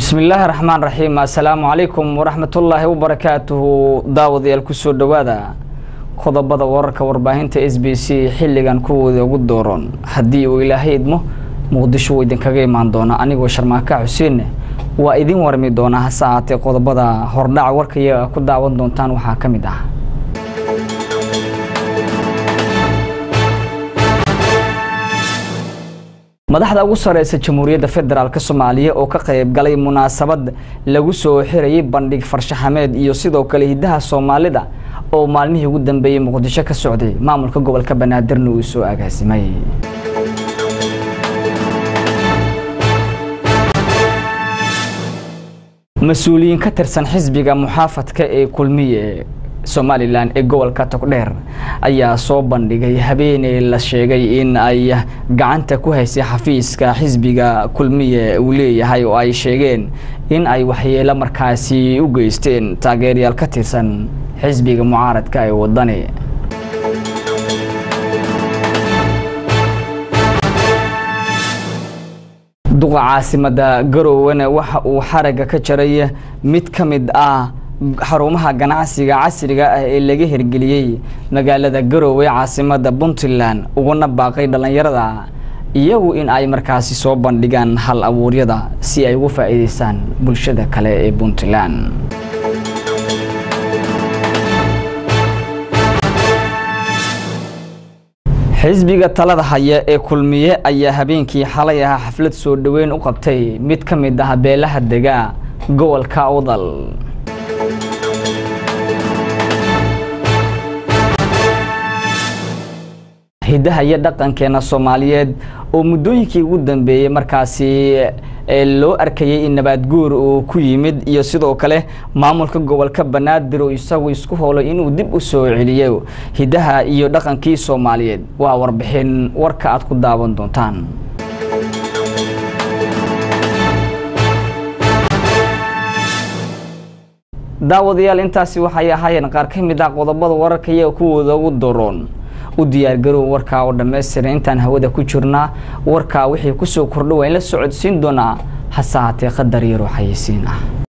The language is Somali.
bismillaahi raxmaan raxiim assalaamu calaykum waraxmatullaahi wabarakaatuhu daawadayaal kusoo dhowaada qodobada wararka warbaahinta s b c xilligan kuwooda ugu dooron haddii uu ilaahay idmo muqdisho wuu idinkaga imaan doona anigoo sharmaaka xuseenne waa idin warmi doonaa hase ahaatee qodobada hordhaca warka iyaga ku daawan doontaan waxaa ka mid ah madaxda ugu sareysa jamhuuriyadda federaalk soomaaliya oo ka qayb galay munaasabad lagu soo xirayay bandhig farshaxameed iyo sidoo kale hiddaha soomaalida oo maalmihii ugu dambeeyey muqdisho ka socday maamulka gobolka banaadirna uu soo agaasimay mas-uuliyiin ka tirsan xisbiga muxaafadka ee kulmiye somalilan ee gobolka togdheer ayaa soo bandhigay habeeney la sheegay in ay gacanta ku haysay xafiiska xisbiga kulmiye uu leeyahay oo ay sheegeen in ay waxyeelo markaasi u geysteen taageerayaal ka tirsan xisbiga mucaaradka ee wadani duqa caasimada garowana waxa uu xaraga ka jaray mid ka mid ah xarumaha ganacsiga casriga ah ee laga hirgeliyey magaalada garoowe caasimada puntland uguna baaqay dhallinyarada iyagu in ay markaasi soo bandhigaan hal abuuryada si ay ugu faa'iideystaan bulshada kale ee puntland xisbiga talada haya ee kulmiye ayaa habeenkii xalay ahaa xaflad soo dhoweyn u qabtay mid ka mid ah beelaha dega gobolka awdal hiddaha iyo dhaqankeena soomaaliyeed oo muddooyinkii ugu dambeeyey markaasi loo arkayay in nabaad guur uu ku yimid iyo sidoo kale maamulka gobolka banaadir oo isagu isku howlay inuu dib u soo celiyo hiddaha iyo dhaqankii soomaaliyeed waa warbixin warka aad ku daawan doontaan daawadayaal intaasi waxay ahaayeen qaar ka mid ah qodobada wararka iyaga kuwooda ugu doroon u diyaargarow warkaa oo dhammaystiran intaan hawada ku jirnaa warkaa wixii kusoo kordha waa in la socodsiin doonaa hase haatee qadar yaroo xayeysiin ah